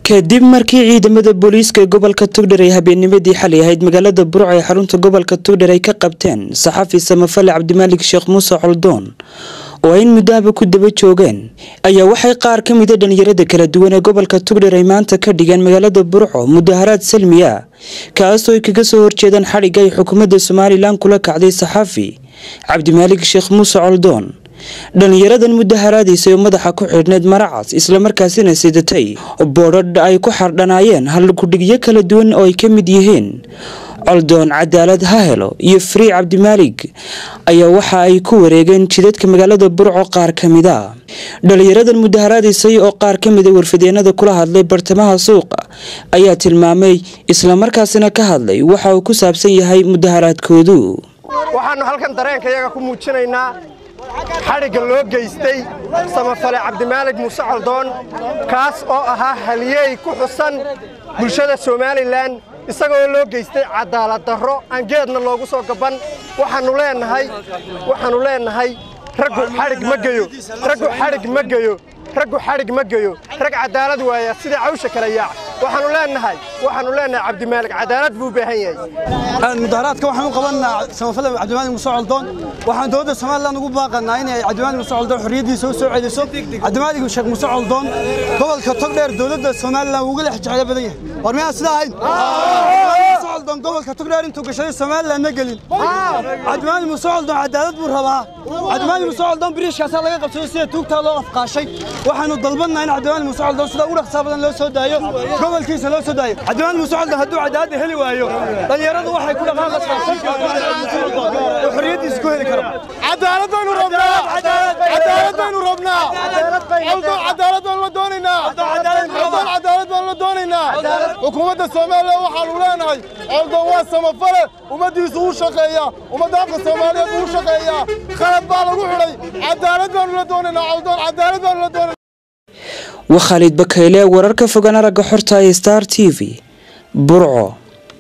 kadib markii ciidamada booliiska ee gobolka tugdhar ay habeennimadii xalay ahayd magaalada burco ee xarunta gobolka tugdhar ay ka qabteen saxafi samafale cabdimaalik sheekh muuse coldoon oo ay in muddahaba ku daba joogeen ayaa waxay qaar ka mida dhalinyarada kala duwan ee gobolka tugdhar ay maanta ka dhigeen magaalada burco mudaharaad salmi ah kaasoo ay kaga soo horjeedaan xadhigga ay xukuumadda somalilan kula kacday saxafi cabdimaalik sheekh muuse coldoon dhalinyaradan mudaharaadiisa oo madaxa ku xidhneyd maracas islamarkaasina sidatay boodhadh ay ku xardhanaayeen haldhigyo kala duwan oo ay ka mid yihiin coldoon cadaalad ha helo iyo frii cabdimaalig ayaa waxa ay ku wareegeen jidadka magaalada burco qaar ka mid a dhalinyaradan mudaharaadaysay oo qaar ka mida warfideenada kula hadlay bartamaha suuqa ayaa tilmaamay islamarkaasina ka hadlay waxa uu ku saabsan yahay mudaharaadkoodu waxaannu halkan dareenkayaga ku muujinaynaa xadhigga loo geystay samafale cabdimaalig muuse coldoon kaas oo ahaa halyeey ku xusan bulshada somalilan isagoo loo geystay cadaalad darro aan geedna loogu soo gaban waxaannu leenahay waxaannu leenahay raggu xadhig ma geyo raggu xadhig ma geyo raggu xadhig ma geyo rag cadaalad waaya sida cawsha kala yaac waxaannu leenahay waxaannu leenahay cabdimaalig cadaalad buu u baahan yahay mudaharaadka waxaan u qabanaa samafale cabdimaalig muuse coldoon waxaan dowladda somalilan ugu baaqanaa inay cabdimaalig muuse coldoon xorriyaddiisa u soo celiso cabdimaalig sheekh muuse coldoon gobolka togdheer dowladda somalilan wuu uga lex jeclo badan yahay war miyaan sidaa ahayn muuse coldoon gobolka togdheer intuu gashaday somalilan ma gelin cabdimaalig muuse coldoon cadaalad buu rabaa cabdimaalig muuse coldoon biriishkaasaa laga qabsaday sida tuugtaa loo afqaashay waxaanu dalbanaa in cabdimaalig muuse coldoon sida ugu dhaqsaa badan loo soo daayo gobolkiisa loo soo daayo cabdimaalig muuse coldoon hadduu cadaalada heli waayo dhalinyaradu waxay ku dhaqaaqaysaa xorriyaddiisa ku heli karo cadaalad baynu rabnaa cadaalad baynu rabnaa coldoon cadaalad baynu la doonaynaa coldoon cadaalad baynu la doonaynaa xukuumadda soomaaliya waxaanu leenahay coldoon waa samafale ummaddiisu u shaqeeya ummadda afka soomaaliyeed uu shaqeeyaa qalad baa lagu xidhay cadaalad baynu la doonaynaa coldoon cadaalad baynu la doonaynaa waa khaalid bakayle wararka fogaan aragga xorta ee star t v burco